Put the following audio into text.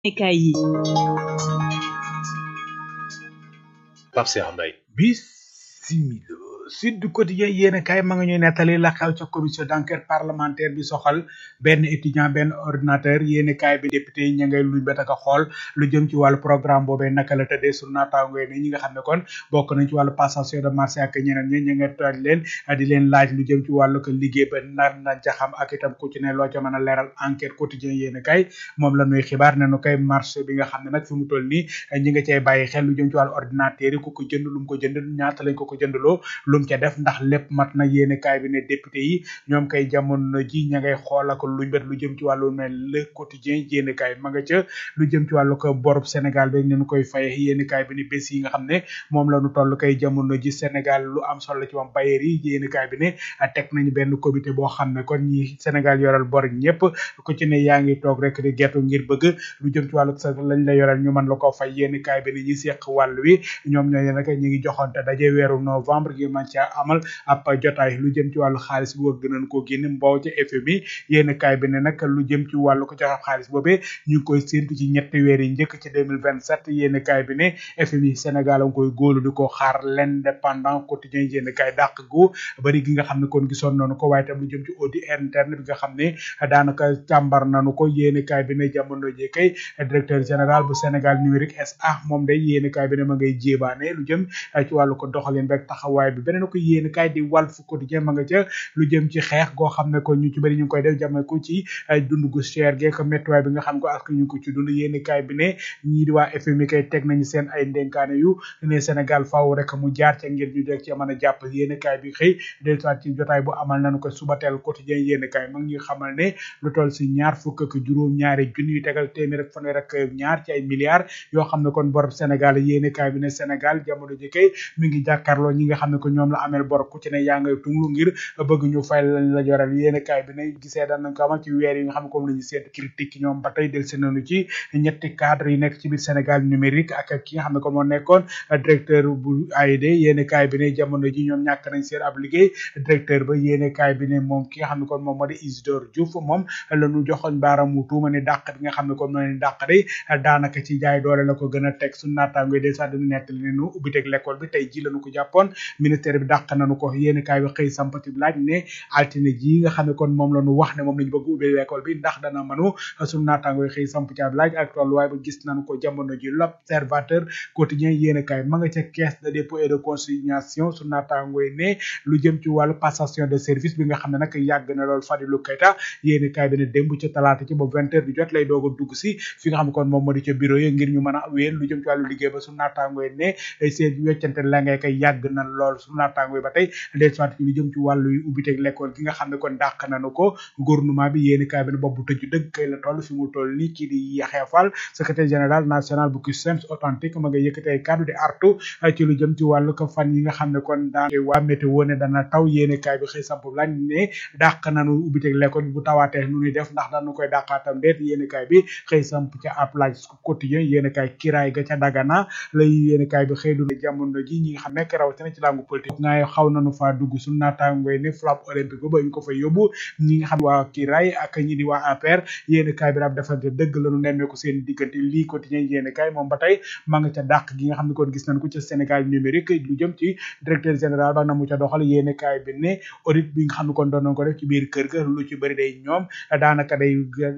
Ekaay yi Pape Cheikh Mbaye bisimila Sud Quotidien yéen a kaay ma nga ñuy nettali la xew ca commission d'enquête parlementaire bi soxal benn étudiant benn ordinateur yéen a kaay bi député yi ña ngay luñ ba taka xool lu jëm ci wàllu programme boobee naka la tëddee sur naataango yi ne ñi nga xam ne kon bokk nañ ci wàllu passation de marché ak ñeneen ñi ña nga tooj leen di leen laaj lu jëm ci wàllu ko liggéey ba nar na jaxam ak itam ku ci ne loo ca mën a leeral enquête quotidien yéen a kaay moom la ñuy xibaar ne nu koy marché bi nga xam ne nag fi mu toll nii ñi nga cay bàyyi xel lu jëm ci wàllu ordinateur yi ku ko jënd lu mu ko jënd ñaata lañ ko ko jëndaloo lu mu ca def ndax lépp mat na yéene kaay bi ne député yi ñoom kay jamono ji ña ngay xool ak luñ bet lu jëm ci wàllu ne le quotidien yéene kaay ma nga ca lu jëm ci wàllu ko borub Sénégal bi ñu koy faye yéene kaay bi ne bés yi nga xam ne moom la ñu toll kay jamono ji Sénégal lu am solo ci moom bayeer yi yéene kaay bi ne teg nañu benn comité boo xam ne kon ñi Sénégal yoral bor ñëpp ku ci ne yaa ngi toog rek di gertu ngir bëgg lu jëm ci wàllu sa lañ la yoral ñu mën la ko fay yéene kaay bi ne ñi seq wàll wi ñoom ñooy nag ñi ngi joxante daje weeru novembre ngir man ca amal ab jotaay lu jëm ci wàllu xaalis bu bëgg nañ koo génne mbow ca FMI yéen kaay bi ne nag lu jëm ci wàllu ko joxe xaalis boobee ñu ngi koy séntu ci ñetti weer yi njëkk ci 2027 yéen kaay bi ne FMI Sénégal a ngi koy góolu di ko xaar l'indépendant quotidien yéen kaay dàq gu bari gi nga xam ne kon gisoon nañu ko waaye tam lu jëm ci audit interne bi nga xam ne daanaka càmbar nañu ko yéen kaay bi ne jamono ji kay directeur général bu Sénégal numérique SA moom day yéen kaay bi ne ma ngay jéebaane lu jëm ci wàllu ko doxalin rek taxawaay bi beneen ko yéen kaay di Walf Quotidien ma nga ca lu jëm ci xeex goo xam ne ko ñu ci bëri ñu ngi koy def jàmme ko ci dund gu cher geek méttiwaay bi nga xam ko ak ñu ko ci dund yéen kaay bi ne ñii di waa FMI kay teg nañu seen ay ndenkaane yu ne Sénégal faaw rek mu jaar ca ngir ñu deg ci mën a jàpp yéen kaay bi xëy dellusiwaat ci jotaay bu amal nañu ko subateel quotidien yéen kaay ma ngi ñuy xamal ne lu toll si ñaar fukk ak juróom ñaari junni yu tegal téeméer ak fanweer ak ñaar ci ay milliards yoo xam ne kon bor Sénégal yéen kaay bi ne Sénégal jamono ji kay mi ngi jàkkaarloo ñi nga xam ne ko ñoom la amel bor ku ci ne yaa ngay tunglu ngir bëgg ñu fay lañ la joral yéen kaay bi ne gisee daan nañ ko amal ci weer yi nga xam ne comme la ñu seet critique ñoom ba tey del si nañu ci ñetti cadre yi nekk ci biir Sénégal numérique ak ki nga xam ne kon moo nekkoon directeur bu AID yéen kaay bi ne jamono ji ñoom ñàkk nañ seen ab liggéey directeur ba yéen kaay bi ne moom ki nga xam ne kon moom moo di Isidore Diouf moom la ñu joxoñ baaramu tuuma ne dàq bi nga xam ne kon moo leen dàq day daanaka ci jaay doole la ko gën a teg su naataango del sax dañu nettali ne nu ubbi teg l'école bi tey ji lañu ko jàppoon ministère bi dàq nañu ko yéen kaay bi xëy sampati laaj ne altine ji nga xam ne kon moom la ñu wax ne moom lañu bëgg ubbi l'école bi ndax dana mënu suñu naataango xëy samp ci ab laaj ak tolluwaay ba gis nañu ko jamono ji l'observateur quotidien yéen kaay ma nga ca caisse de dépôt et de consignation suñu naataango ne lu jëm ci wàllu passation de service bi nga xam ne nag yàgg na lool Fadilou Keita yéen kaay bi ne démb ca talaata ci ba vingt heures du jot lay doog a dugg si fi nga xam ne kon moom moo di ca bureau yi ngir ñu mën a wéyal lu jëm ci wàllu liggéey ba suñu naataango ne seen weccante la ngay koy yàgg na lool suñu naataango ba tey des soit ci lu jëm ci wàllu ubbiteg l'école gi nga xam ne kon dàq nañu ko gouvernement bi yéeni kaay bi ne boobu tëju dëgg kay la toll fi mu toll nii kii di Yaxya Fall secrétaire général national bu CUSEMS authentique ma nga yëkkati ay kàddu di artu ci lu jëm ci wàllu ko fan yi nga xam ne kon daan waa météo ne dana taw yéeni kaay bi xëy samp lañ ne dàq nañu ubbiteg l'école bi bu tawaatee nu ñuy def ndax dañu koy dàqaatam déet yéeni kaay bi xëy samp ca ab laaj quotidien yéeni kaay kiraay ga ca Dagana lay yéeni kaay bi xëy du jamono ji ñi nga xam ne rawatina ci langue politique ngaay xaw nañu faa dugg suñu naataangoy ne flamme olympique ba ñu ko fa yóbbu ñi nga xam ne waa Kiraay ak ñi di waa APR yéeni kaay bi daal defante dëgg lañu nemmeeku seen diggante lii quotidien yéeni kaay moom ba tey ma nga ca dàq gi nga xam ne kon gis nañ ko ca Sénégal numérique lu jëm ci directeur général ba na mu ca doxal yéeni kaay bi ne audit bi nga xam ne kon doon nañ ko def ci biir kër ga lu ci bëri day ñoom daanaka day